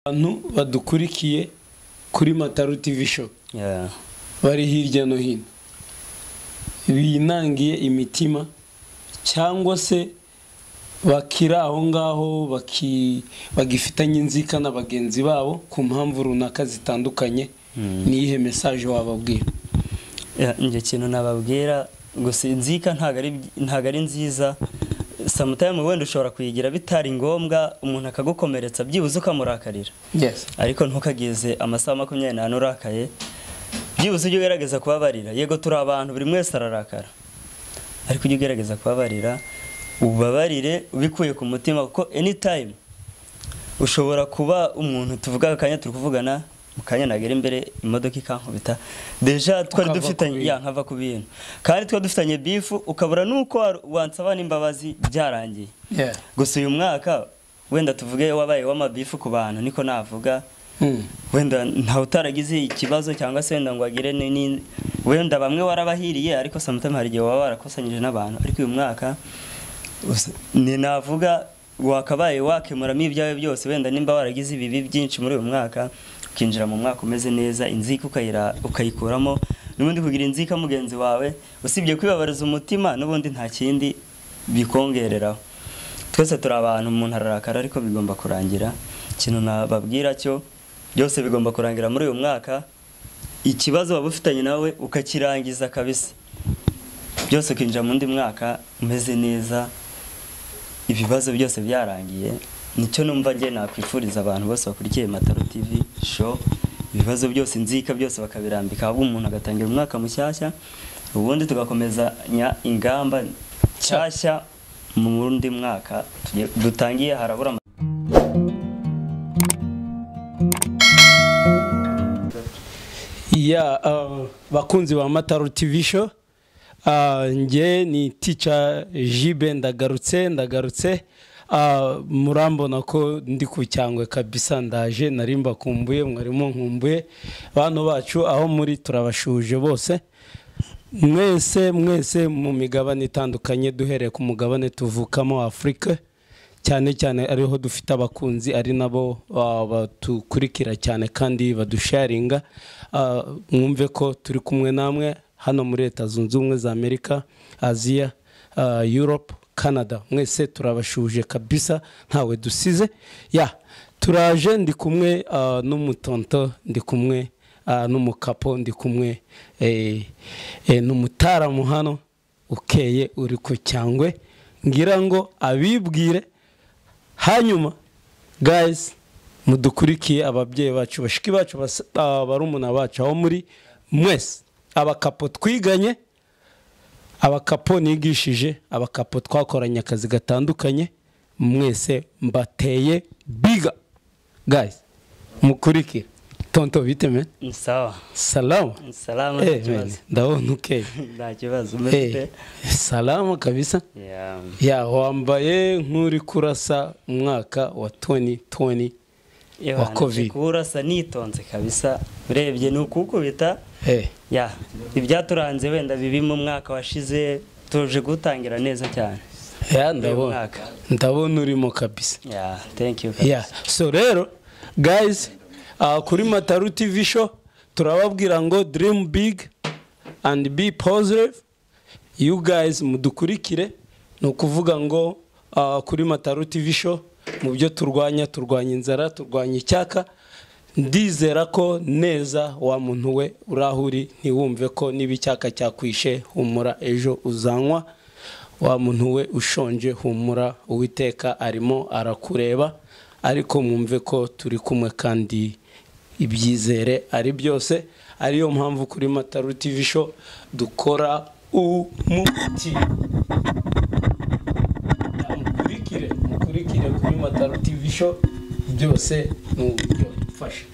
abantu badukurikiye kuri mataru tivi show Yeah. bari hirya no hino binangiye imitima cyangwa se bakiri aho ngaho baki- bagifitanye inzika na bagenzi babo ku mpamvu runaka zitandukanye n'iyihe mesaje wababwira Yeah, njye kintu nababwira gusa inzika ntago ari ntago ari nziza samutayime wenda ushobora kuyigira bitari ngombwa umuntu akagukomeretsa byibuze ukamurakarira ariko ntukageze amasaha makumyabiri n'ane urakaye byibuze ujye ugerageza kubabarira yego turi abantu buri wese ararakara ariko ujye ugerageza kubabarira ubabarire ubikuye ku mutima kuko anytime ushobora kuba umuntu tuvuga akanya turi kuvugana mu kanya nagera imbere imodoka ikankubita deja twari Ukava dufitanye ku bintu. ya nkava ku bintu kandi twari dufitanye bifu ukabura n'uko wa- wansaba n'imbabazi byarangiye gusa uyu mwaka wenda tuvuge wabaye w'amabifu ku bantu niko navuga Mm. wenda ntawe utaragize ikibazo cyangwa se wenda ngo agire ni- ni- wenda bamwe warabahiriye ariko sometimes hari igihe waba warakosanyije n'abantu ariko uyu mwaka us- ni navuga wakabaye wakemuramo ibyawe byose wenda nimba waragize ibibi byinshi muri uyu mwaka ukinjira mu mwaka umeze neza inzika ukayira- ukayikuramo n'ubundi kugira inzika mugenzi wawe usibye kwibabariza umutima n'ubundi nta kindi bikongereraho twese turi abantu umuntu ararakara ariko bigomba kurangira ikintu nababwira cyo byose bigomba kurangira muri uyu mwaka ikibazo waba ufitanye nawe ukakirangiza kabisa byose ukinjira mu undi mwaka umeze neza ibibazo byose byarangiye nicyo numva njye nakwifuriza abantu bose bakurikiye mataro tv show ibibazo byose inzika byose bakabirambika ahubwo umuntu agatangira umwaka mushyashya ubundi tugakomezanya ingamba nshyashya mu wundi mwaka tugiye- dutangiye harabura ama- ya uh, bakunzi ba mataro tv show uh, nge ni tica jibe ndagarutse ndagarutse uh, murambona ko ndi ku cyangwe kabisa ndaje nari mbakumbuye mwarimo nkumbuye bantu bacu aho muri turabashuje bose mwese mwese mu migabane itandukanye duhereye ku mugabane tuvukamo wa afurika cyane cyane ariho dufite abakunzi ari nabo ah, batukurikira cyane kandi badusharinga Ah, mwumve ko turi kumwe namwe hano muri leta zunze ubumwe za amerika aziya ah, europe canada mwese turabashuje kabisa ntawe dusize ya turaje ndi kumwe ah, n'umutonto ndi kumwe Ah, n'umukapo ndi kumwe eh, eh, n'umutaramu hano ukeye uri ku cyangwe ngira ngo abibwire hanyuma guys mudukurikiye ababyeyi bacu bashiki bacu bas- ah, barumuna bacu aho muri mwese abakapo twiganye abakapo nigishije abakapo twakoranye akazi gatandukanye mwese mbateye biga guys mukurikire tonto bite men Ni sawa salama Ni salama nta Eh, kibazo men, ndabona ukeye nta kibazo Eh, mbese salama kabisa Yeah. ya wambaye nk'uri kurasa umwaka wa 2020 Iyo Wa hantu Covid. kurasa nitonze kabisa urebye ni ukukubita Eh, ya ibyaturanze wenda bibi mu mwaka washize tuje gutangira neza cyane ya uyu ndabona mwaka ndabona urimo kabisa ya thank you yeah. so rero guys uh, kuri mataru tv show turababwira ngo dream big and be positive you guys mudukurikire ni ukuvuga ngo uh, kuri mataru tv show mu byo turwanya turwanya inzara turwanya icyaka ndizera ko neza wa muntu we uri aho uri ntiwumve ko niba icyaka cyakwishe humura ejo uzanywa wa muntu we ushonje humura uwiteka arimo arakureba ariko mwumve ko turi kumwe kandi ibyizere ari byose ariyo mpamvu kuri mataru tv show dukora umuti mukurikire mukurikire kuri mataru tv show byose ni uburyo mfasha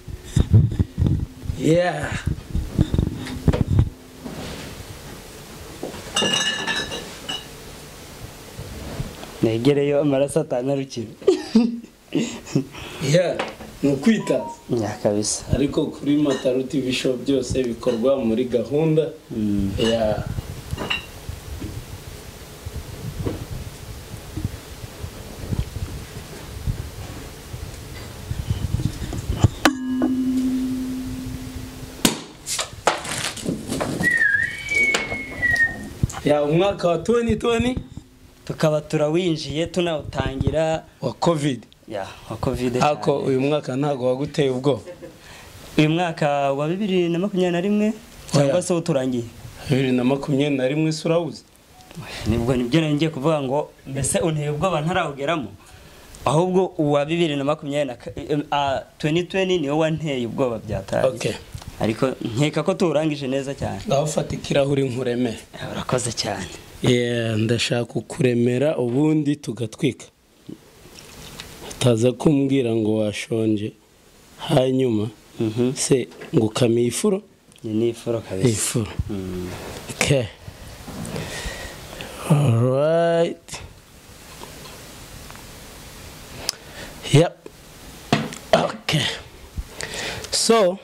yeah negereyo amaraso atanarukira yeah ni ukwitaza ya kabisa ariko kuri mataru tv show byose bikorwa muri gahunda Mm. ya ya umwaka wa 2020 tukaba turawinjiye tunawutangira wa covid ya wa covid ako uyu mwaka ntago waguteye ubwoba uyu mwaka wa bibiri na makumyabiri na rimwe cyangwa se uturangiye bibiri na makumyabiri na rimwe isi urabuze nibwo nibyo ngiye kuvuga ngo mbese unteye ubwoba ntarawugeramo ahubwo uwa bibiri na makumyabiri na tuweni tuweni niwo wanteye ubwoba byataye Okay. ariko nkeka ko tuwurangije neza cyane ndawufata ikirahuri nkuremere urakoze cyane Yeah, ndashaka kukuremera ubundi tugatwika utaza kumbwira ngo washonje hanyuma Mhm. se ngo ukamiye ifuro iyi ni ifuro kabisa ifuro Mm. Okay. Alright. Yep. Okay. So,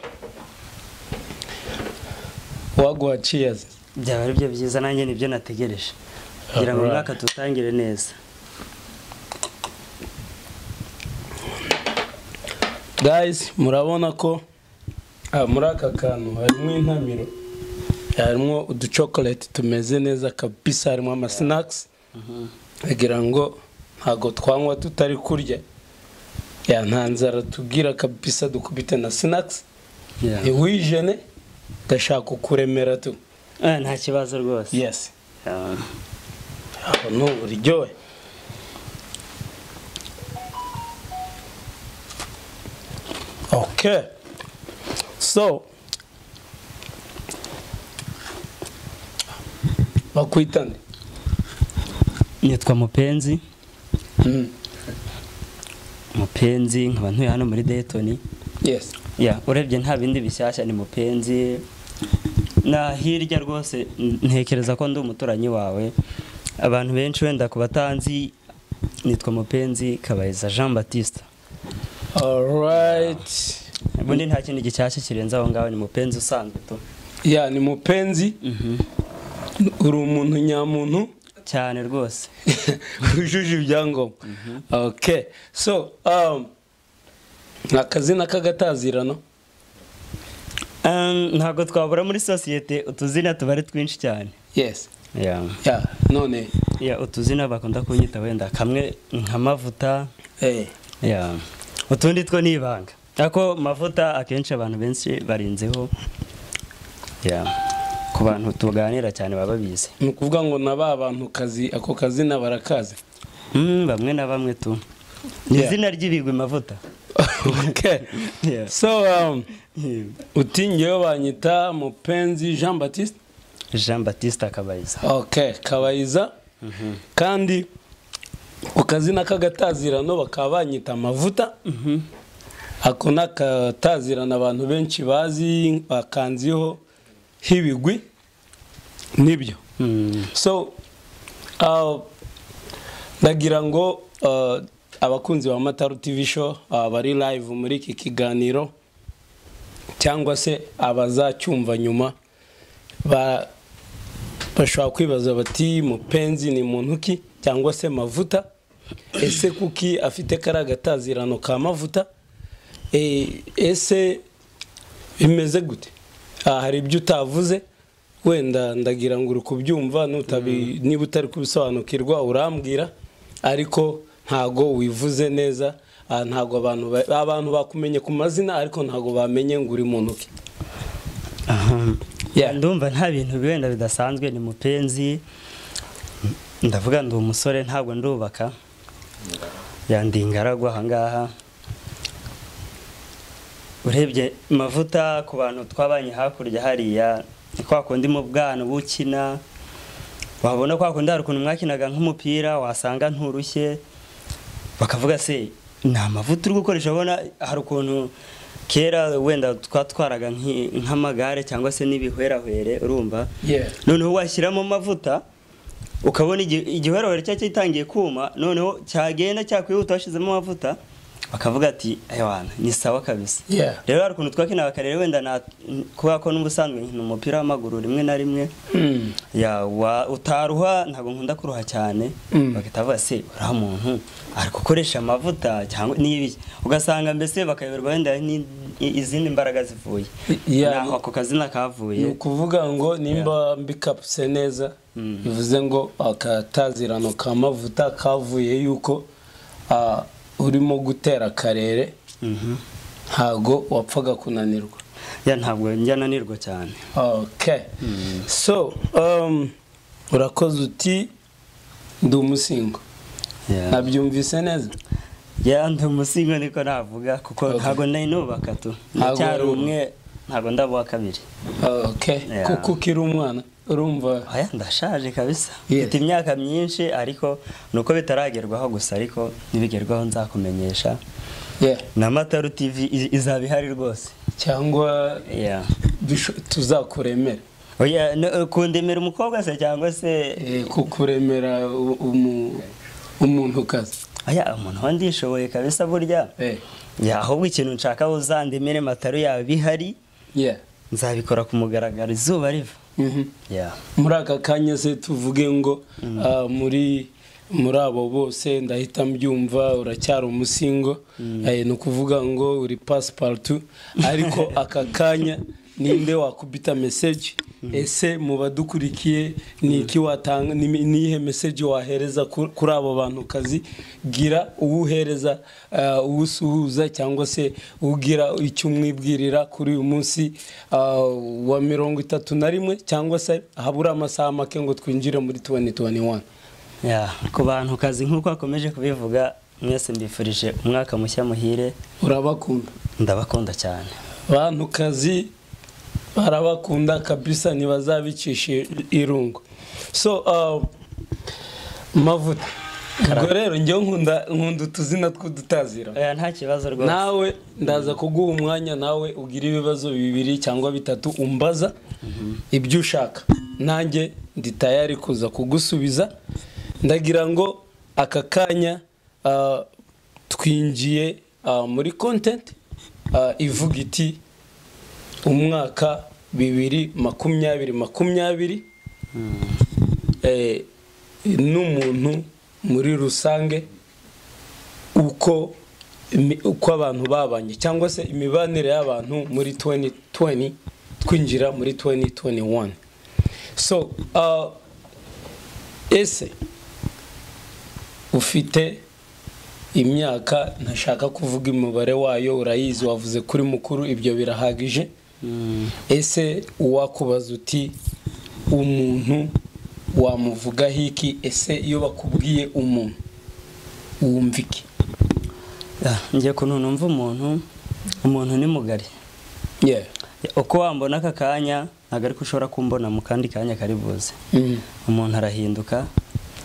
waguha cheers. byaba ari byo byiza nanjye nibyo nategereje kugira ngo Alright. umwaka tutangire neza Guys, murabona ko ah, muri aka kantu harimo intamiro, harimo uduchocolate tumeze neza kabisa, harimo amasinakisi kugira ngo ntago twanywa tutari kurya. Ya nta nzara tubwira kabisa dukubite na sinakisi. Yeah. ntiwijene ndashaka kukuremera tu Eh, nta kibazo rwose yesi Ah. aho ni uburyohe okay so bakwita nde nitwa mupenzi mupenzi nkaba ntuye hano muri dayitoni yesi ya urebye nta bindi bishyashya ni mupenzi na hirya rwose n- ntekereza ko ndi umuturanyi wawe abantu benshi wenda ku batanzi nitwa mupenzi kabayiza jean batiste alright ubundi nta kindi gishyashya kirenze aho ngaho ni mupenzi usanzwe tu ya ni mupenzi uri umuntu nyamuntu cyane rwose wujuje ibyangombwa okay so um, ni akazina k'agatazirano Um, ntabwo twabura muri sosiyete utuzina tuba ari twinshi cyane yes ya yeah. none ya utuzina bakunda kunyita wenda kamwe nka mavuta eh, ya utundi two ni ibanga ako mavuta akenshi abantu benshi barinzeho ya ku bantu tuganira cyane baba babizi ni ukuvuga ngo na ba bantu kazi ako kazina barakazi Mm, bamwe na bamwe tu ni Yeah. izina ry'ibigwi mavuta okay Yeah. so um, uti ngewe banyita mupenzi jean baptiste jean batiste akabayiza okay kabayiza kandi ku kazina k'agatazirano bakaba banyita amavuta ako ni akatazirano abantu benshi bazi bakanziho h'ibigwi nibyo Mm, so uh, ndagira ngo uh, abakunzi ba mataru tv show uh, bari live muri iki kiganiro cyangwa se abazacyumva nyuma ba, bashobora kwibaza bati mupenzi ni muntu ki cyangwa se mavuta ese kuki afite kariya gatazirano ka mavuta E, ese bimeze gute Ah, hari ibyo utavuze wenda ndagira ngo uri kubyumva nutabi- niba utari kubisobanukirwa urambwira ariko ntago wivuze neza Ah, ntago abantu ba- abantu bakumenye ku mazina ariko ntago bamenye ngo uri muntu ki aha. Yeah. ndumva nta bintu wenda bidasanzwe ni mupenzi ndavuga ndi umusore ntabwo ndubaka yandi ingaragwa ahangaha urebye mavuta ku bantu twabanye hakurya hariya ni kwa kundi mu bwana bukina wabona kwa kundi hari ukuntu mwakinaga nk'umupira wasanga nturushye bakavuga se ni amavuta uri gukoresha abona hari ukuntu kera wenda twatwaraga nk'i- nk'amagare cyangwa se n'ibihwerahwere urumva Yeah. noneho washyiramo amavuta ukabona igi- igihwerahwere cya cyitangiye kuma noneho cyagenda cyakwihuta washyizemo amavuta bakavuga ati ewana ni sawa kabisa Yeah. rero hari ukuntu twakinaga kare rero wenda na kubera ko n'ubusanzwe nkina umupira w'amaguru rimwe na rimwe Mm. ya wa utaruha ntabwo nkunda kuruha cyane Mm. bagahita bavuga se uriya muntu ari gukoresha amavuta cyangwa n'ibiki ugasanga mbese bakayoberwa wenda n'indi- i- izindi mbaraga zivuye Yeah, naho ako kazina ni kavuye ukuvuga ngo nimba mbikapse neza bivuze ngo akatazirano ka mavuta kavuye yuko ah, urimo gutera akarere Mhm. ntago wapfaga kunanirwa ya ntabwo njya nanirwa cyane okay so um, urakoze uti ndi umusingo Yeah. nabyumvise neza ya ndi umusingo niko navuga kuko Okay. ntabwo nari nubaka tu Ntabwo ndacyari wari umwe ntabwo ndabuha kabiri okay Yeah. kuko ukiri umwana urumva oya ndashaje kabisa Yeah. mfite imyaka myinshi ariko nuko bitaragerwaho gusa ariko nibigerwaho nzakumenyesha yeah. na mataru tv i- izaba ihari rwose cyangwa Yeah. bisho- tuzakuremera oya no- kundemera umukobwa se cyangwa se Eh, kukuremera u- umu- umuntu kazi oya umuntu wa ndishoboye kabisa burya Eh, Ya, ahubwo ikintu nshaka uzandemere mataru yawe bihari yeah. nzabikora ku mugaragaro izuba riva Mhm. Ya. muri aka kanya se tuvuge ngo ah, muri muri abo bose ndahita mbyumva uracyari umusingo Eh, ni ukuvuga ngo uri pasiparutu ariko aka kanya ninde wakubita meseji ese mu badukurikiye ni iki watanga ni ni iyihe meseji wahereza ku- kuri abo bantu kazi gira uwuhereza ah, uwusuhuza cyangwa se ugira icyo umwibwirira kuri uyu munsi ah, wa mirongo itatu na rimwe cyangwa se habura amasaha make ngo twinjire muri 2021 Ya, ku bantu kazi nk'uko akomeje kubivuga mwese mbifurije umwaka mushya muhire urabakunda ndabakunda cyane bantu kazi barabakunda kabisa ntibazabicisha irungu so uh, mavuta ubwo rero njyewe nkunda nkunda utuzina tw'udutazira oya nta kibazo rwose nawe ndaza kuguha umwanya nawe ugira ibibazo bibiri cyangwa bitatu umbaza ibyo ushaka nanjye ndi tayari kuza kugusubiza ndagira ngo aka kanya ah, twinjiye ah, muri kontenti ivuga iti umwaka bibiri makumyabiri makumyabiri eh, n'umuntu muri rusange uko imi- uko abantu babanye cyangwa se imibanire y'abantu muri 2020 twinjira muri 2021 so uh, ese ufite imyaka ntashaka kuvuga umubare wayo urayizi wavuze kuri mukuru ibyo birahagije Mm. ese uwakubaza uti umuntu wamuvugaho iki ese iyo bakubwiye umuntu wumva iki Ya, njye kuntu numva umuntu umuntu ni mugari yeah. Ya, uko wambona aka kanya ntabwo ariko ushobora kumbona mu kandi kanya kari buze mm. umuntu arahinduka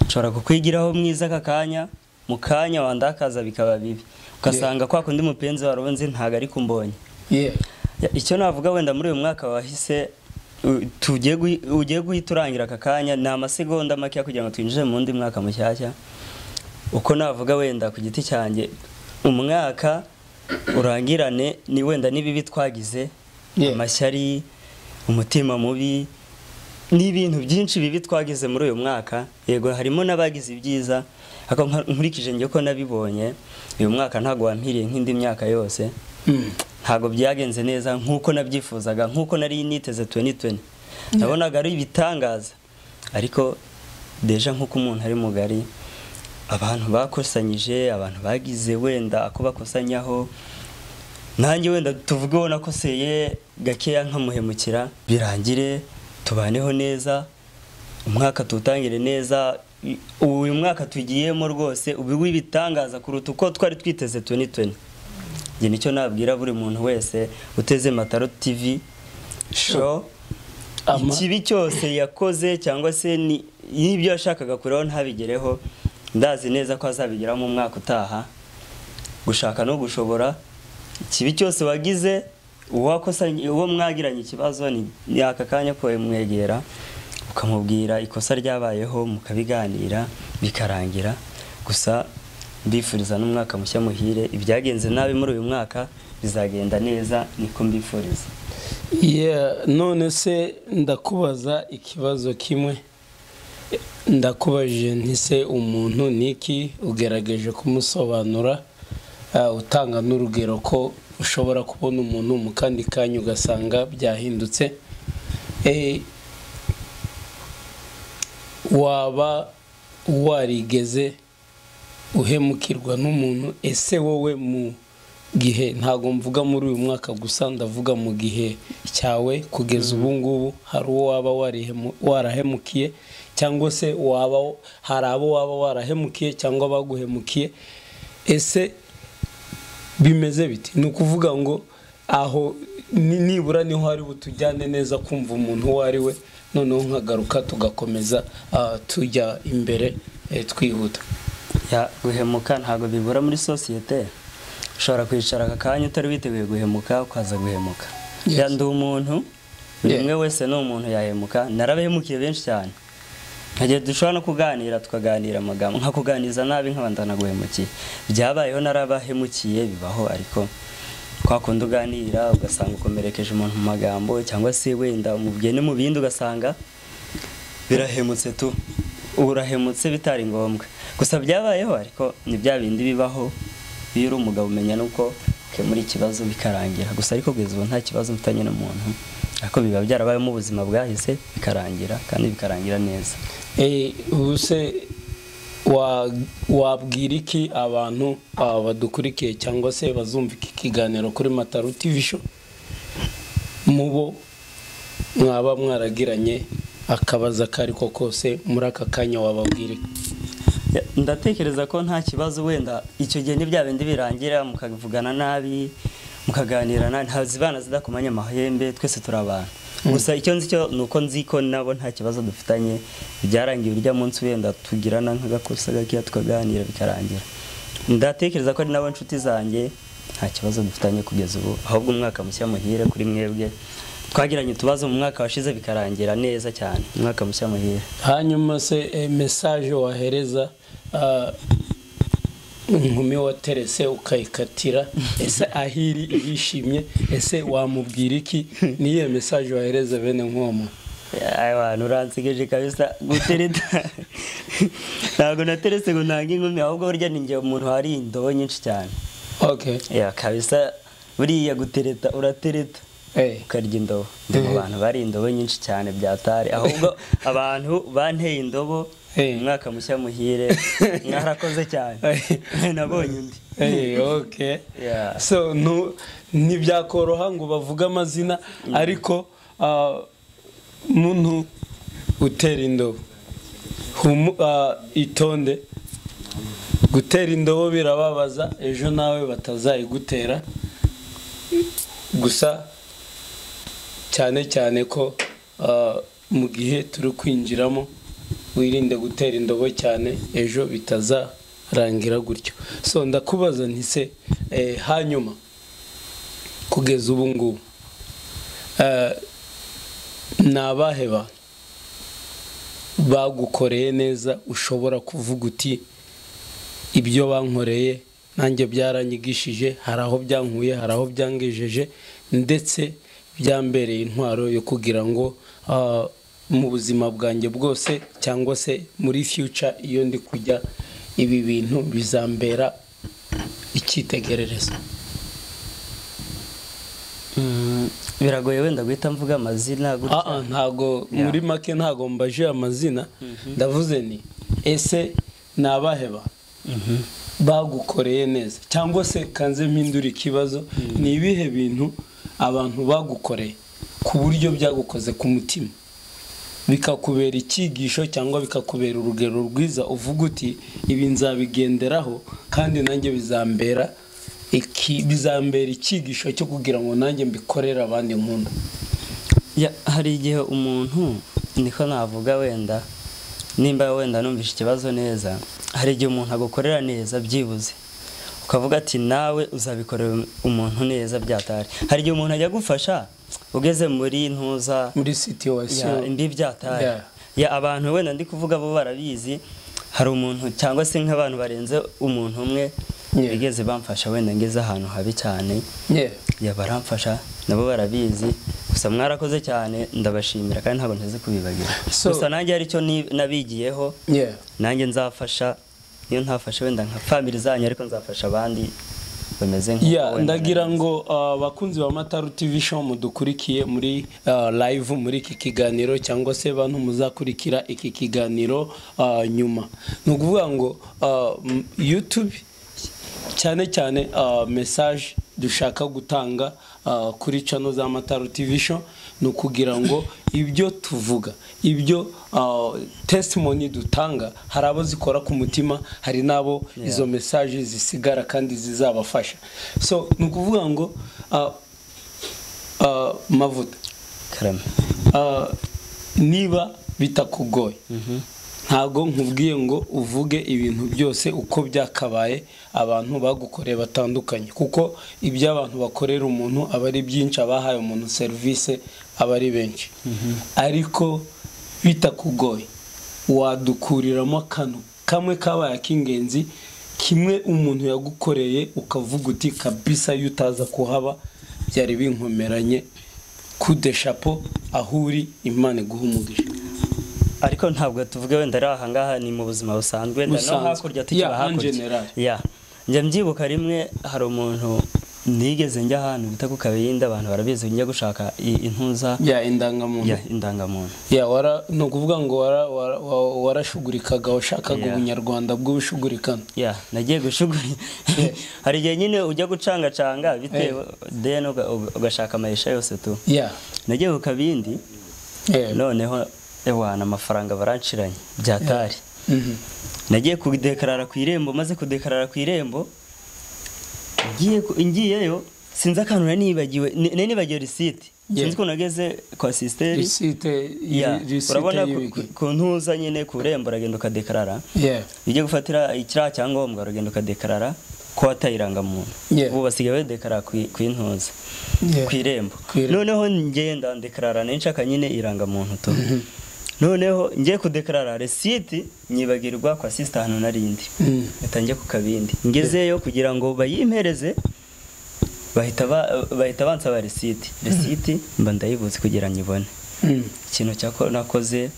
nshobora kukwigiraho mwiza aka kanya mu kanya wandakaza bikaba bibi ugasanga kwa kundi mupenzi wawe nzi ntabwo ari kumbonye yeah. Ya, icyo navuga wenda muri uyu mwaka wahise u- tugiye guhi- ugiye guhita urangira aka kanya ni amasegonda makeya kugira ngo twinjire mu wundi mwaka mushyashya uko navuga wenda ku giti cyanjye umwaka urangirane ni wenda n'ibibi twagize Yeah. amashyari umutima mubi n'ibintu byinshi bibi twagize muri uyu mwaka yego harimo n'abagize ibyiza ariko nka- nkurikije njye ko nabibonye uyu mwaka ntabwo wampiriye nk'indi myaka yose Mm. ntabwo byagenze neza nk'uko nabyifuzaga nk'uko nari niteze 2020 nabonaga ari ibitangaza ariko deja nk'uko umuntu ari mugari abantu bakusanyije abantu bagize wenda ako bakusanyaho nanjye wenda tuvuge wowe nakoseye gakeya nkamuhemukira birangire tubaneho neza umwaka tuwutangire neza i- uyu mwaka tugiyemo rwose ubu w'ibitangaza kuruta uko twari twiteze 2020 njye nicyo nabwira buri muntu wese uteze mataro tv show Ama- ikibi cyose yakoze cyangwa se ni- n'ibyo yashakaga kureho ntabigereho ndazi neza ko azabigeraho mu mwaka utaha gushaka no gushobora ikibi cyose wagize uwakosanye- uwo mwagiranye ikibazo ni ni aka kanya ko wamwegera ukamubwira ikosa ryabayeho mukabiganira bikarangira gusa mbifuriza n'umwaka mushya muhire ibyagenze nabi muri uyu mwaka bizagenda neza niko mbifuriza Yeah, none se ndakubaza ikibazo kimwe ndakubajije nti se umuntu ni iki ugerageje kumusobanura ah, utanga n'urugero ko ushobora kubona umuntu mu kandi kanya ugasanga byahindutse Eh, waba warigeze uhemukirwa n'umuntu ese wowe mu gihe ntabwo mvuga muri uyu mwaka gusa ndavuga mu gihe cyawe kugeza ubu ngubu hari uwo waba warihemu- warahemukiye cyangwa se waba hari abo waba warahemukiye cyangwa baguhemukiye ese bimeze biti ni ukuvuga ngo aho ni- nibura niho hari butujyane neza kumva umuntu uwo ari we noneho nkagaruka tugakomeza ah, tujya imbere eh, twihuta Ya, guhemuka ntabwo bibura muri sosiyete ushobora kwicara aka kanya utari witeguye guhemuka ukaza guhemuka Yes. ya ndi umuntu buri Yeah. umwe wese ni umuntu yahemuka narabahemukiye benshi cyane nkagiye dushobora no kuganira tukaganira amagambo nka kuganiriza nabi nkaba ndanaguhemukiye byabayeho narabahemukiye bibaho ariko kwa kundi uganira ugasanga ukomerekeje umuntu mu magambo cyangwa se wenda umubwene mu bindi ugasanga birahemutse tu urahemutse bitari ngombwa gusa byabayeho ariko ni bya bindi bibaho iyo uri umugabo umenya nuko ukemura ikibazo bikarangira gusa ariko kugeza ubu nta kibazo mfitanye n'umuntu ariko biba byarabayemo ubuzima bwahise bikarangira kandi bikarangira neza Eh, ubuse wa- wabwira iki abantu ah, badukurikiye cyangwa se bazumva iki kiganiro kuri mataru tv show mu bo mwaba mwaragiranye akabaza ako ari ko kose muri aka kanya wababwira iki Ya, ndatekereza ko nta kibazo wenda icyo gihe ni bya bindi birangira mukavugana nabi mukaganira nabi nta zibana zidakomanya amahembe twese turi abantu gusa icyo nzi cyo ni uko nzi ko nabo nta kibazo dufitanye byarangiye urya munsi wenda tugirana nk'agakosa gakeya tukaganira bikarangira ndatekereza ko ari nabo nshuti zanjye nta kibazo dufitanye kugeza ubu ahubwo umwaka mushya muhire kuri mwebwe twagiranye utubazo mu mwaka washize bikarangira neza cyane umwaka mushya muhire hanyuma se eh, mesaje wahereza ah, inkumi waterese ukayikatira ese ahiri irishimye ese wamubwira iki niyo mesaje wahereza bene nk'uwo muntu Aya bantu uransegeje kabisa gutereta ntabwo nateretse ngo ntange inkumi ahubwo burya ni njye umuntu hari indobo nyinshi cyane okay ya kabisa buriya gutereta uratereta eh ukarya indobo ndi mu bantu bari indobo nyinshi cyane byatari ahubwo abantu banteye indobo Eh. umwaka mushya muhire mwarakoze cyane nabonye undi eh okay Yeah. so no ntibyakoroha ngo bavuge amazina ariko ah, muntu utera indobo Humu- ah, itonde gutera indobo birababaza ejo nawe batazayigutera gusa cyane cyane ko ah, mu gihe turi kwinjiramo wirinde gutera indobo cyane ejo bitazarangira gutyo so ndakubaza ntise eh, hanyuma kugeza ubu ngubu eh, ni abahe bantu bagukoreye neza ushobora kuvuga uti ibyo bankoreye nanjye byaranyigishije hari aho byankuye hari aho byangejeje ndetse byambereye intwaro yo kugira ngo ah, mu buzima bwanjye bwose cyangwa se muri future iyo ndi kujya ibi bintu bizambera icyitegererezo Mm, biragoye wenda guhita mvuga amazina Ah, gutya ah, ntago Yeah. muri make ntago mbaje amazina ndavuze ni ese ni abahe ba bagukoreye neza cyangwa se kanze mpindura ikibazo ni ibihe bintu abantu bagukoreye ku buryo byagukoze ku mutima bikakubera icyigisho cyangwa bikakubera urugero rwiza uvuga uti ibi nzabigenderaho kandi nanjye bizambera iki bizambera icyigisho cyo kugira ngo nanjye mbikorere abandi nkunda Ya, hari igihe umuntu niko navuga wenda nimba wenda numvishe ikibazo neza hari igihe umuntu agukorera neza byibuze ukavuga ati nawe uzabikorera umuntu neza byatari hari igihe umuntu ajya agufasha ugeze muri ntuza muri situwasiyo ya, imbi byatari Yeah. ya abantu wenda ndi kuvuga bo barabizi hari umuntu cyangwa se nk'abantu barenze umuntu umwe Yeah. bigeze bamfasha wenda ngeze ahantu habi cyane Yeah. ya baramfasha nabo barabizi gusa mwarakoze cyane ndabashimira kandi ntabwo nteze kubibagira So- gusa nanjye hari icyo ni- nabigiyeho Yeah. nanjye nzafasha niyo ntafasha wenda nka family zanyu ariko nzafasha abandi bameze nk'uko ya wenda ndagira bameze. ngo uh, abakunzi ba mataru tv show mudukurikiye muri uh, live muri iki kiganiro cyangwa se bantu muzakurikira iki kiganiro uh, nyuma ni ukuvuga ngo uh, m- youtube cyane cyane uh, message dushaka gutanga uh, kuri channel za mataru tv show ni ukugira ngo ibyo tuvuga ibyo uh, testimony dutanga hari abo zikora ku mutima hari n'abo izo message zisigara kandi zizabafasha so ni ukuvuga ngo uh, uh, mavuta karame uh, niba bitakugoye ntabwo nkubwiye ngo uvuge ibintu byose uko byakabaye abantu bagukoreye batandukanye kuko ibyo abantu bakorera umuntu aba ari byinshi abahaye umuntu serivisi aba ari benshi ariko bitakugoye wadukuriramo kano kamwe kabaye ak'ingenzi kimwe umuntu yagukoreye ukavuga uti kabisa iyo utaza kuhaba byari binkomeranye kude shapo aho uri imana iguha umugisha ariko ntabwo tuvuge wenda ari ahangaha ni mu buzima busanzwe wenda no Busanzwe. hakurya tukiba Yeah, en general. hakurya ya njya mbyibuka rimwe hari umuntu nigeze njya ahantu bita ku kabindi abantu barabizi njya gushaka i- intuza ya indangamuntu ya indangamuntu ya wara ni ukuvuga ngo wara- wara- wa- warashugurikaga washakaga Yeah. ubunyarwanda bw'ubushugurikano ya nagiye gushuguri hari igihe nyine ujya gucangacanga bitewe then uga- uga- ugashaka amayisha yose tu ya nagiye ku kabindi Eh, noneho ewana amafaranga baranciranye byatari mhm. nagiye kudekarara ku irembo maze kudekarara ku irembo ngiye ku- ngiyeyo sinzi akantu nari nibagiwe ni- nari nibagiwe risiti Yeah. sinzi ko nageze kwa sisiteri risite Yeah, urabona ku- y'ibiki ku- ku ntuza nyine ku irembo uragenda ukadekarara ya ujye gufatira ikiriya cyangombwa uragenda ukadekarara ko wataye irangamuntu Yeah. ubu basigaye badekarara ku i- ku intuza Yeah. ku irembo Ku irembo. noneho ngenda ndekarara nshaka nyine irangamuntu tu noneho ngiye kudekarara resiti nyibagirwa kwa sisita hano narindi Mm. atangiye ku kabindi ngezeyo kugira ngo bayimpereze bahita ba- bahita bansaba resiti resiti mba ndayibuze kugira ngo ibone Mm. ikintu cyako nakoze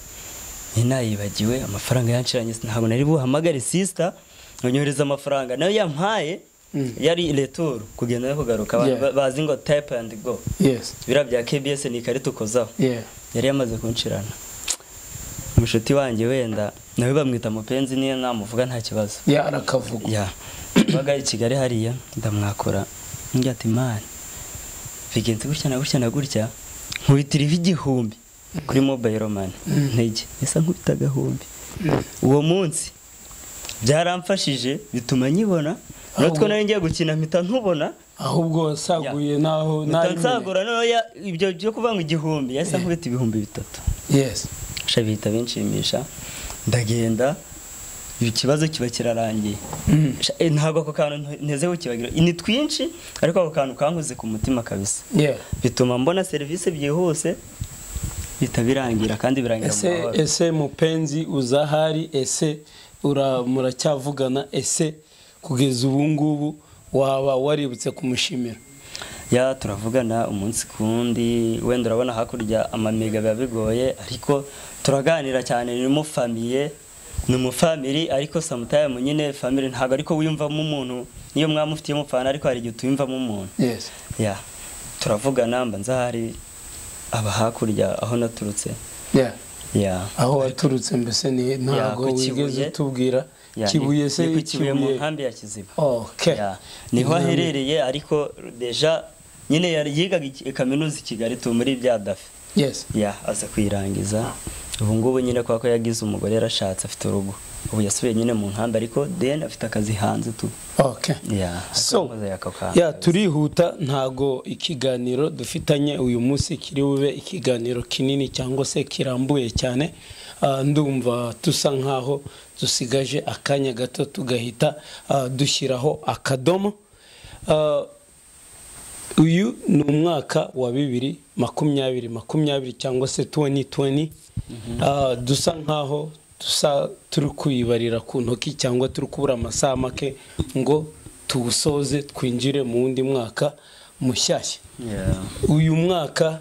ninayibagiwe amafaranga yanciranye ntabwo nari buhamagare sisita nonyohereza amafaranga nayo yampaye Mm. yari returu kugenda no kugaruka abantu Yeah. ba- bazi ngo tayipu andi go yes biriya bya kbs ni ikarita ukozaho yeah yari yamaze kuncirana umushuti wanjye wenda nawe bamwita mupenzi niyo namuvuga nta kibazo ya arakavuga ya baga i kigali hariya ndamwakora ngira ati mani bigenze gutya na gutya na gutya nkubitiriho igihumbi kuri mobayiro mani ntege esa nkubita agahumbi uwo munsi byaramfashije bituma nyibona natwe nari ngiye gukina mpita ntubona ahubwo wasaguye naho mpita nari mbere. nsagura noneho ya- ibyo byo kuvuga ngo igihumbi yahise nkubita ibihumbi bitatu yes sha bihita binshimisha ndagenda ikibazo kiba kirarangiye Mhm. Sha, eh, ntabwo ako kantu nte- ntezeho kibagira ni twinshi ariko ako kantu kankoze ku mutima kabisa yeah bituma mbona serivisi byihuse bihita birangira kandi birangira mu ese mahoro ese mupenzi uzahari ese ura- muracyavugana ese kugeza ubu ngubu waba waributse kumushimira ya turavugana umunsi ku wundi wenda urabona hakurya amamega biba bigoye ariko turaganira cyane ni mu famiye ni umufamiri ariko samutayimu nyine famiri ntabwo ariko wiyumvamo umuntu niyo mwamufitiyemo fana ariko hari igihe utiyumvamo umuntu yes ya turavugana mba nzahari aba hakurya aho naturutse yeah ya aho waturutse mbese ni ntabwo ku Kibuye. wigeze utubwira Ya, ni- kibuye se ni ku Kibuye mu nkambi ya kiziba okay Ya, niho Nkambi. aherereye ariko deja nyine yari- yigaga i- kaminuza i kigali tu muri bya dafe yes ya aza kuyirangiza ubu ngubu nyine kubera ko yagize umugore yarashatse afite urugo ubu yasubiye nyine mu nkambi ariko deni afite akazi hanze tu okay ya So, akoze ako kantu. ya turihuta ntago ikiganiro dufitanye uyu munsi kiri bube ikiganiro kinini cyangwa se kirambuye cyane Ah, ndumva dusa nkaho dusigaje akanya gato tugahita ah, dushyiraho akadomo Ah, uyu ni umwaka wa bibiri makumyabiri makumyabiri cyangwa se 2020 Ah, dusa nkaho dusa turi kuyibarira ku ntoki cyangwa turi kubura amasaha make ngo tuwusoze twinjire mu wundi mwaka mushyashya Ya. uyu mwaka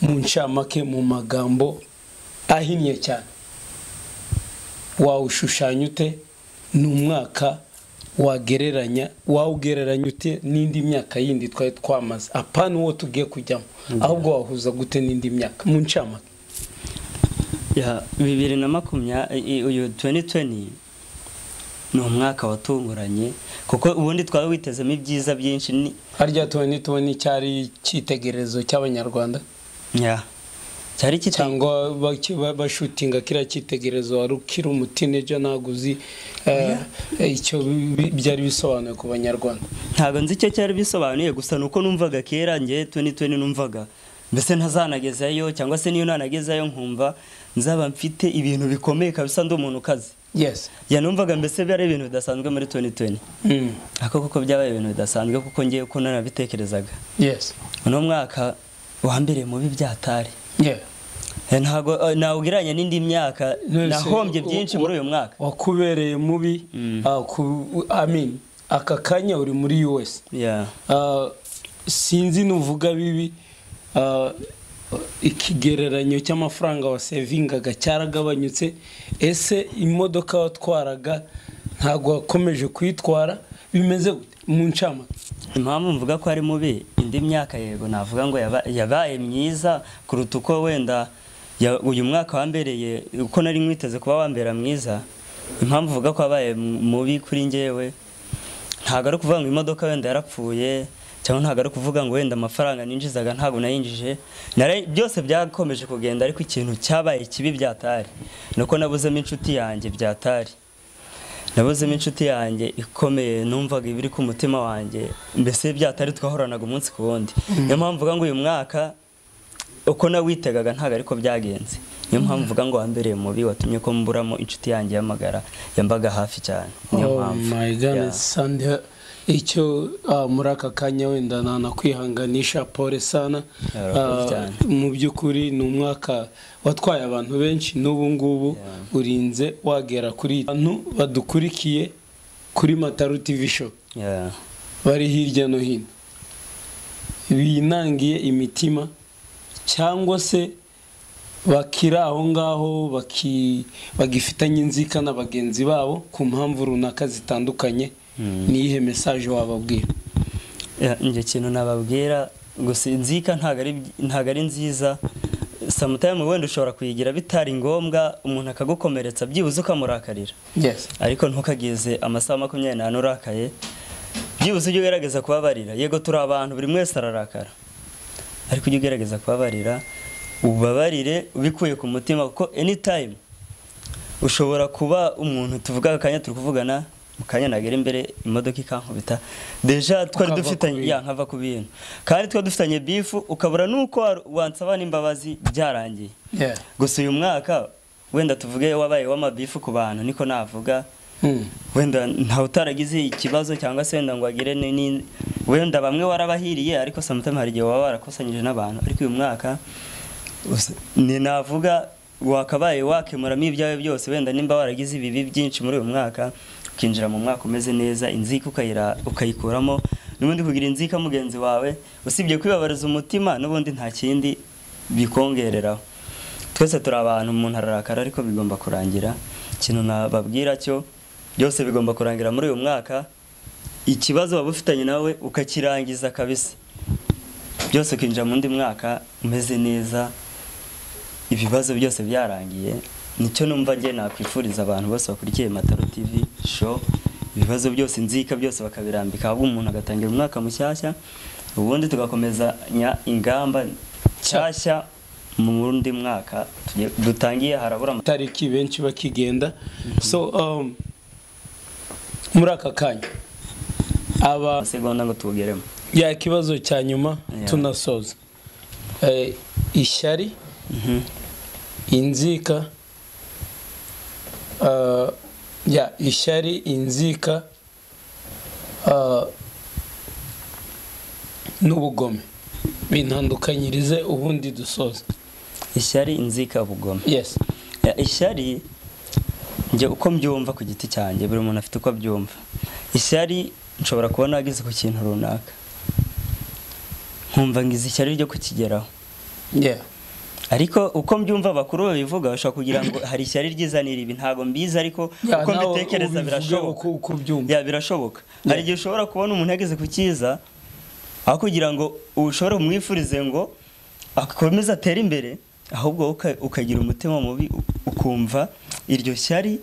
mu ncamake mu magambo ahinnye cyane wawushushanya ute ni umwaka wagereranya wawugereranya ute n'indi myaka yindi twari twamaze apana uwo tugiye kujyamo ahubwo wahuza gute n'indi myaka mu ncamake Ya, bibiri na makumyabiri uyu 2020 ni umwaka watunguranye kuko ubundi twaba witezemo ibyiza byinshi ni harya tuwene tuwene cyari icyitegererezo cy'abanyarwanda ya cyari kitangwa cyangwa baki- ba- bashutinga kiriya cyitegererezo wari ukiri umutineja ntabwo uzi eh, icyo bi- bi- byari bisobanuye ku banyarwanda ntabwo nzi icyo cyari bisobanuye gusa ni uko numvaga kera ngewe 2020 numvaga mbese ntazanagezayo cyangwa se niyo nanagezayo nkumva nzaba mfite ibintu bikomeye kabisa ndi umuntu ukaze yes yanumvaga mbese byari ibintu bidasanzwe muri 2020 Mm. ariko kuko byabaye ibintu bidasanzwe kuko ngewe ko nanabitekerezaga yes uno mwaka wa mbere mubi byatari yeah Eh, ntago eh, nawugiranye n'indi myaka None se, nahombye u- byinshi u- muri uyu mwaka wakubereye mubi Mm. ah, ku- amin aka kanya uri muri us Yeah. Ah, sinzi nuvuga bibi ah, ikigereranyo cy'amafaranga wasevingaga cyaragabanyutse ese imodoka watwaraga ntabwo wakomeje kuyitwara bimeze gute mu ncama impamvu mvuga ko ari mubi indi myaka yego navuga ngo yaba- yabaye myiza kuruta uko wenda ya- uyu mwaka wambereye uko nari nkwiteze kuba wambera mwiza impamvu mvuga ko wabaye mu- mubi kuri njyewe ntabwo ari ukuvuga ngo imodoka wenda yarapfuye cyangwa ntabwo ari ukuvuga ngo wenda amafaranga ninjizaga ntabwo nayinjije Nari- byose byakomeje kugenda ariko ikintu cyabaye kibi byatari ni uko nabuzemo inshuti yanjye byatari nabuzemo inshuti yanjye ikomeye numvaga ibiri ku mutima wanjye mbese byatari twahoranaga umunsi ku wundi niyo mpamvu mvuga ngo uyu mwaka uko nawitegaga ntabwo ariko byagenze niyo mpamvu mvuga ngo wambereye mubi watumye ko mburamo inshuti yanjye y'amagara yambaga hafi cyane niyo oh mpamvu my god Yeah. sande icyo ah, muri aka kanya wenda nanakwihanganisha pole sana Yeah, Ah, urakoze cyane. mu by'ukuri ni umwaka watwaye abantu benshi n'ubu ngubu Yeah. urinze wagera kuri abantu badukurikiye kuri mataru tivi show Yeah. bari hirya no hino binangiye imitima cyangwa se bakiri aho ngaho baki- bagifitanye inzika na bagenzi babo ku mpamvu runaka zitandukanye Mm. n'iyihe mesaje wababwira Ya, njye kintu nababwira gusa inzika ntabwo ari ntabwo ari nziza samutayime wenda ushobora kuyigira bitari ngombwa umuntu akagukomeretsa byibuze ukamurakarira yes ariko ntukagize amasaha makumyabiri n'ane urakaye byibuze ujye ugerageza kubabarira yego turi abantu buri wese ararakara ariko ujye ugerageza kubabarira ubabarire ubikuye ku mutima kuko anytime ushobora kuba umuntu tuvuga akanya turi kuvugana mu kanya nagera imbere imodoka ikankubita deja twari Ukava ku dufitanye bintu. ya nkava ku bintu kandi twari dufitanye bifu ukabura n'uko wa- wansaba n'imbabazi byarangiye yeah gusa uyu mwaka wenda tuvuge wabaye w'amabifu ku bantu niko navuga Mm. wenda ntawe utaragize ikibazo cyangwa se wenda ngo agire ni- ni- wenda bamwe warabahiriye ariko samutayime hari igihe waba warakusanyije n'abantu ariko uyu mwaka us- ni navuga wakabaye wakemuramo ibyawe byose wenda nimba waragize ibibi byinshi muri uyu mwaka ukinjira mu mwaka umeze neza inzika ukayira- ukayikuramo n'ubundi kugira inzika mugenzi wawe usibye kwibabariza umutima n'ubundi nta kindi bikongereraho twese turi abantu umuntu ararakara ariko bigomba kurangira ikintu nababwira cyo byose bigomba kurangira muri uyu mwaka ikibazo waba ufitanye nawe ukakirangiza kabisa byose ukinjira mu undi mwaka umeze neza ibibazo byose byarangiye nicyo numva njye nakwifuriza abantu bose bakurikiye mataro tv show ibibazo byose inzika byose bakabirambika ahubwo umuntu agatangira umwaka mushyashya ubundi tugakomezanya ingamba nshyashya mu wundi mwaka tugiye- dutangiye harabura ama- tariki benshi bakigenda so um, muri aka kanya aba amasegonda ngo tuwugeremo ya kibazo cya nyuma Yeah. tunasoza Eh, ishyari inzika ah, ya ishyari inzika ah, n'ubugome bintandukanyirize ubundi dusoza ishyari inzika ubugome yes Ya, ishyari njye uko mbyumva ku giti cyanjye buri muntu afite uko abyumva ishyari nshobora kubona ageze ku kintu runaka nkumva ngize ishyari ryo kukigeraho yeah ariko uko mbyumva abakuru babivuga bashobora kugira ngo hari ishyari ryizanira ibi ntabwo mbizi ariko uko mbitekereza birashoboka uko ubyumva ya birashoboka hari igihe ushobora kubona umuntu yageze ku cyiza aho kugira ngo ushobore umwifurize ngo akomeze atere imbere ahubwo uka- ukagira umutima mubi u- ukumva iryo shyari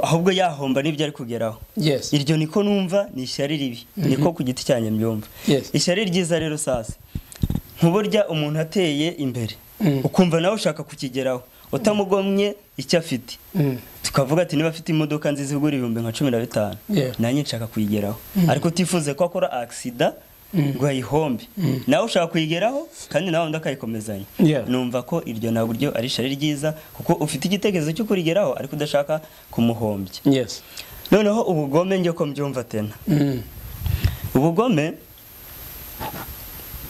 ahubwo yahomba n'ibyo ari kugeraho yes iryo niko numva ni ishyari ribi niko ku giti cyanjye mbyumva Yes. ishyari ryiza rero sasa nk'uburya umuntu ateye imbere Mm. ukumva nawe ushaka kukigeraho utamugomye icyo afite Mm. tukavuga ati niba afite imodoka nziza igura ibihumbi nka cumi na bitanu Yeah. nanjye nshaka kuyigeraho ariko utifuze ko akora agisida Mm. ngo ayihombe nawe ushaka kuyigeraho kandi nawe undi akayikomezanya Yeah. numva ko iryo na buryo ari ishyari ryiza kuko ufite igitekerezo cyo kurigeraho ariko udashaka kumuhombya yes noneho ubugome njye ko mbyumva tena Mm. ubugome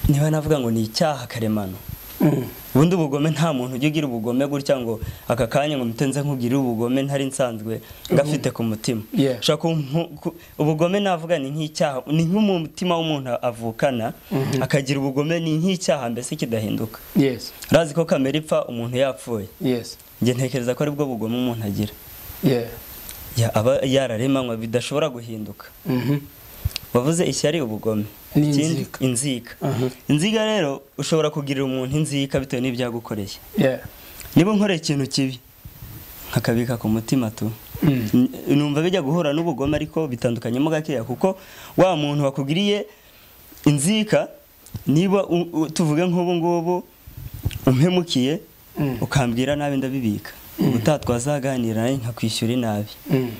niba navuga ngo ni icyaha karemano Mm. ubundi ubugome nta muntu ujya ugira ubugome gutya ngo aka kanya ngo mutenze nkugirire ubugome ntari nsanzwe gafite ku mutima Yeah. Ushobora kumpu- ku- ubugome navuga ni nk'icyaha ni nk'umutima w'umuntu avukana akagira ubugome ni nk'icyaha mbese kidahinduka yes urazi ko kamera ipfa umuntu yapfuye yes njye ntekereza ko aribwo bugome umuntu agira yeah Ya- aba yararemanywe bidashobora guhinduka Mhm. wavuze ishyari ubugome Ni Ikindi- inzika. inzika Aha. inzika rero ushobora kugirira umuntu inzika bitewe n'ibyagukoreye yeah niba nkoreye ikintu kibi nkakabika ku mutima tu Mm. N- numva bijya guhura n'ubugome ariko bitandukanyemo gakeya kuko wa muntu wakugiriye inzika niba u- u- tuvuge nk'ubu ngubu umpemukiye Mm. ukambwira nabi ndabibika ubutaha twazaganira nawe nkakwishyura inabi Mm.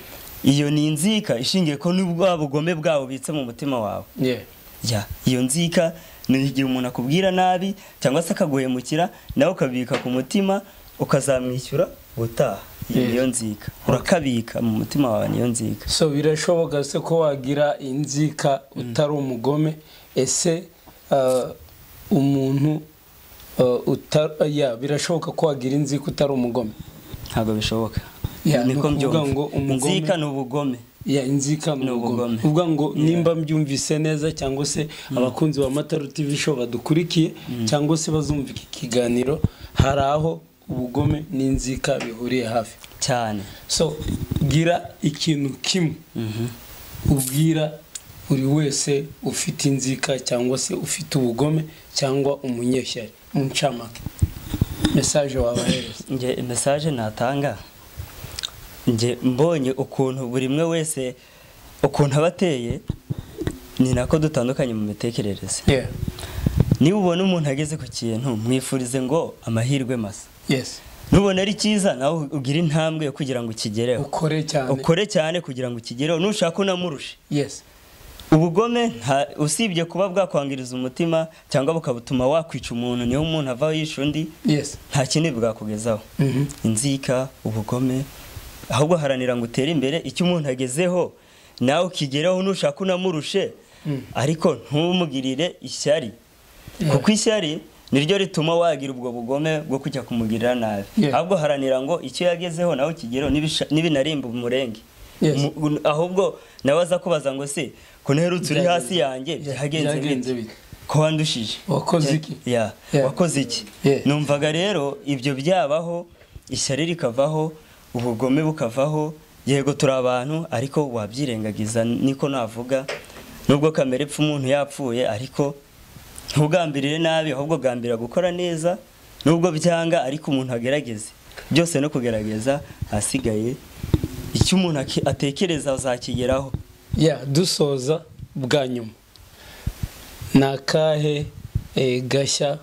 iyo ni inzika ishingiye ko n'ubwa bugome bwawe ubitse mu mutima wawe yeah ya iyo nzika ni igihe umuntu akubwira nabi cyangwa se akaguhemukira nawe ukabika ku mutima ukazamwishyura ubutaha iyo Yes. niyo nzika urakabika mu mutima wawe niyo nzika so birashoboka se ko wagira inzika utari umugome ese uh, umuntu uh, utar, uh, yeah, birashoboka ko wagira inzika utari umugome ntabwo bishoboka Ya, ni niko ukuvuga ngo mbyumva umugome- inzika ni ubugome ya inzika ni Ni ubugome ubugome. uvuga ngo nimba mbyumvise neza cyangwa se abakunzi ba mataru tv show badukurikiye cyangwa se bazumva iki kiganiro hari aho ubugome n'inzika bihuriye hafi cyane so gira ikintu kimwe ubwira buri wese ufite inzika cyangwa se ufite ubugome cyangwa umunyeshyari mu ncamake mesaje wabahereza nge mesaje natanga nge mbonye ukuntu buri umwe wese ukuntu aba ateye ni nako dutandukanye mu mitekerereze yeah niba ubona umuntu ageze ku kintu mwifurize ngo amahirwe masa yes nubona ari cyiza nawe ugire intambwe yo kugira ngo ukigereho ukore cyane ukore cyane kugira ngo ukigereho nushaka unamurushe yes ubugome nta- usibye kuba bwakwangiriza umutima cyangwa bukabutuma wakwica umuntu niho umuntu avaho yisha undi yes nta kindi bwakugezaho Mhm. inzika ubugome ahubwo haranira ngo utere imbere icyo umuntu agezeho nawe ukigeraho nushaka unamurushe ariko ntumugirire ishyari kuko ishyari niryo rituma wagira ubwo bugome bwo kujya kumugirira nabi Yeah. ahubwo haranira ngo icyo yagezeho nawe ukigereho nibisha- nibinarimba umurenge Yes. Mu- ahubwo nawe aza kubaza ngo se ko nterutse uri hasi Byagenze- yanjye Yeah, byagenze byagenze bite bite? ko wandushije Wakoze iki? Ya, Yeah. wakoze iki Yeah. numvaga rero ibyo byabaho ishyari rikavaho ubugome bukavaho yego turi abantu ariko wabyirengagiza niko navuga nubwo kamere ipfa umuntu yapfuye ariko ntugambirire nabi ahubwo gambira gukora neza nubwo byanga ariko umuntu agerageze byose no kugerageza hasigaye icyo umuntu aki- atekereza azakigeraho ya dusoza bwa nyuma ni akahe eh, gashya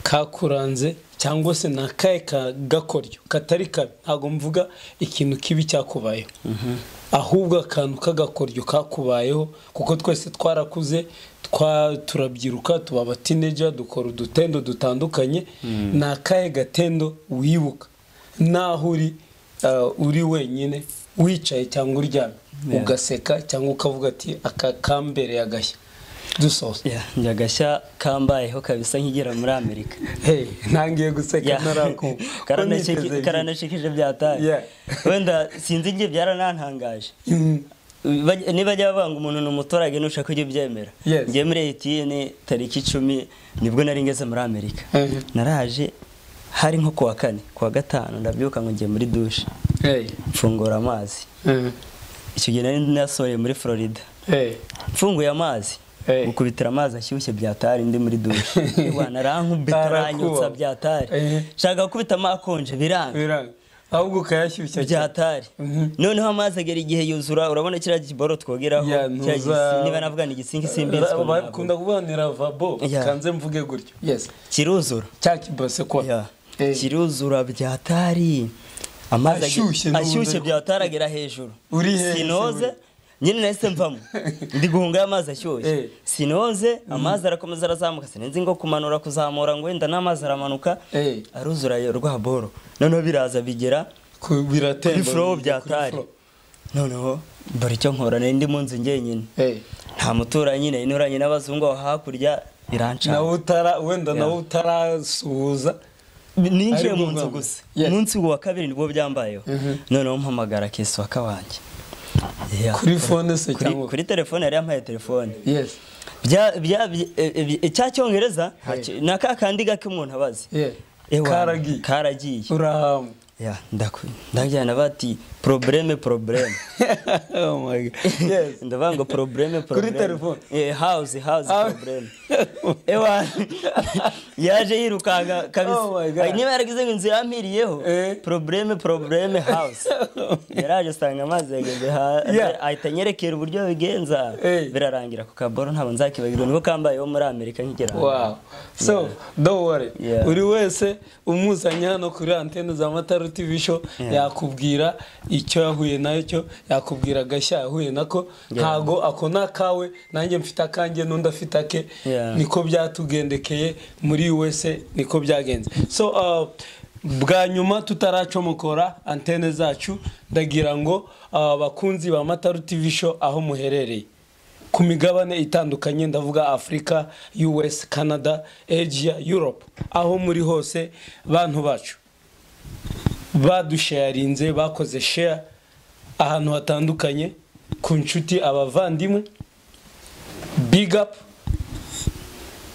kakuranze cyangwa se ni akahe ka- gakoryo katari kabi ntabwo mvuga ikintu kibi cyakubayeho ahubwo akantu k'agakoryo kakubayeho kuko twese twarakuze twa- turabyiruka tuba abatineja dukora udutendo dutandukanye ni akahe gatendo wibuka n'aho uri uh, uri wenyine wicaye cyangwa uryamye Yeah. ugaseka cyangwa ukavuga ati aka kambereye agashya dusoza Ya, njye agashya kambayeho kabisa nkigera muri amerika hey ntangiye guseka Ya. ntarakumva Ko Karanashiki- niteze byinshi. karanashikije byataye Yeah. wenda sinzi ibyo byaranantangaje Mm, Baj- nibajya bavuga ngo umuntu ni umuturage ntushaka ujya ubyemera Yes. njye muri etiyeni tariki icumi nibwo nari ngeze muri amerika Mhm. naraje hari nko kuwa kane kuwa gatanu ndabyuka ngo njye muri dushe Hey. mfungura amazi Eh. icyo gihe nari nasohoye muri florida Hey. mfunguye amazi Eh. gukubitira amazi ashyushye byatari ndi muri dushe bwana arankubita Arakuba. aranyutsa byatari Eh. nshaka gukubita amakonje biranga Biranga. Ahubwo ukayashyushya cyane. byatari Mhm. noneho amazi agera igihe yuzura urabona kiriya giboro twogeraho Ya, kiriya ntuza- gisi- niba navuga ni igisingi simbizi Ra- Bakunda kubanira vabo Yeah. kanze mvuge gutyo. Yes. kiruzura Cya kibase kwa. Ya. Eh. kiruzura byatari amazi agi- Ashyushye n'ubundi ashyushye ariko. byatari agera hejuru Uri hejuru. sinoze nyine nahise mvamo ndi guhunga amazi ashyushye Eh. sinoze amazi arakomeza arazamuka sinzi ngo kumanura kuzamura ngo wenda n'amazi aramanuka Eh. aruzura yo rwa boro noneho biraza bigera Ku- Biratemba. kuri flow kuri byatari flow. noneho mbara icyo nkora nari ndi mu nzu njyenyine Eh. nta muturanyi nari nturanye n'abazungu aho hakurya biranca nawe utara wenda Yeah. nawe utarasuhuza ninjiye Ariko mu nzu ugomba. gusa Yes. umunsi wa kabiri nibwo byambayeho Mhm. noneho mpamagara keswaka wanjye Yeah. Kuri phone se Kuri- cyangwa- kuri telefone yari yampaye telefone yes Bya- bya- bya- e- e- cya cyongereza Hey. nta- ni aka kandi gake umuntu abazi yeah Ewa, karagi karagiye urahama Yeah, ndaku- ndajyana bati probleme probleme oh my god yes ndavuga ngo probleme Kuri probleme telefone. eh house house Ah. probleme ewa yaje yirukanga kabisa Oh my God. Ay, niba yaragize ngo inzu yampiriyeho Eh. probleme probleme house yaraje asanga amazi yageze ha Yeah. ahita anyerekera uburyo babigenza Eh. birarangira ku kaboro ntabwo nzakibagirwa niko kambayeho muri amerika nkigera hano. wow so don't worry Yeah. buri wese umuzanye hano kuri antene za matara tv show Yeah. yakubwira icyo yahuye nacyo yakubwira agashya yahuye nako ntago ako ni akawe nanjye mfite akanjye n'undi afite ake Yeah. niko byatugendekeye muri USA niko byagenze so uh, bwa nyuma tutaracomokora antene zacu ndagira ngo abakunzi ba mataru tv show aho muherereye ku migabane itandukanye ndavuga afurika us canada asia europe aho muri hose bantu bacu badusharinze bakoze share ahantu hatandukanye ku nshuti abavandimwe big up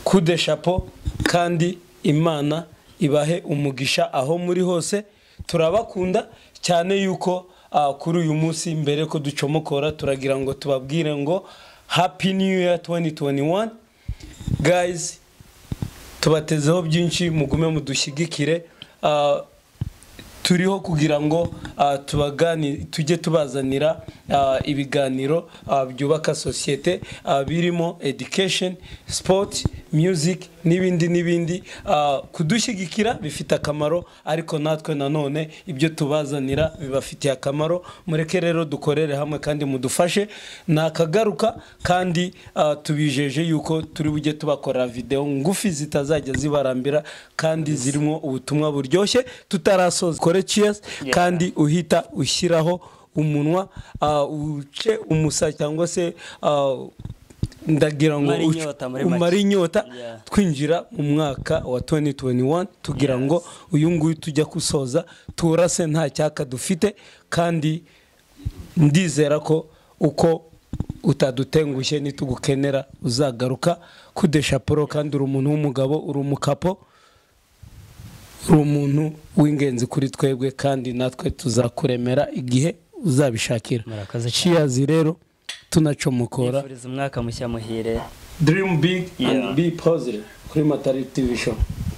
kude shapo kandi imana ibahe umugisha aho muri hose turabakunda cyane yuko ah, kuri uyu munsi mbere ko ducomokora turagira ngo tubabwire ngo happy new year 2021 guys tubatezeho byinshi mugume mudushyigikire Ah, turiho kugira ngo ah, tubagani tujye tubazanira ah, ibiganiro ah, byubaka sosiyete ah, birimo education sport music n'ibindi n'ibindi Ah, kudushyigikira bifite akamaro ariko natwe nanone ibyo tubazanira bibafitiye akamaro mureke rero dukorere hamwe kandi mudufashe nakagaruka kandi ah, tubijeje yuko turi bujye tubakora video ngufi zitazajya zibarambira kandi zirimo ubutumwa buryoshye tutarasoza kore cheers kandi uhita ushyiraho umunwa ah, uce umusa cyangwa se ah, ndagira ngo Umare uce- inyota muri make. umare inyota Yeah. twinjira mu mwaka wa 2021 tugira ngo uyu nguyu tujya gusoza turase nta cyaka dufite kandi ndizera ko uko utadutengushye nitugukenera uzagaruka kudesha poro kandi uri umuntu w'umugabo uri umukapo uri umuntu w'ingenzi kuri twebwe kandi natwe tuzakuremera igihe uzabishakira Murakoze cyane. shiyazi rero tunacomokora nifuriza umwaka mushya muhire dream big Yeah. and be positive kuri matari tv show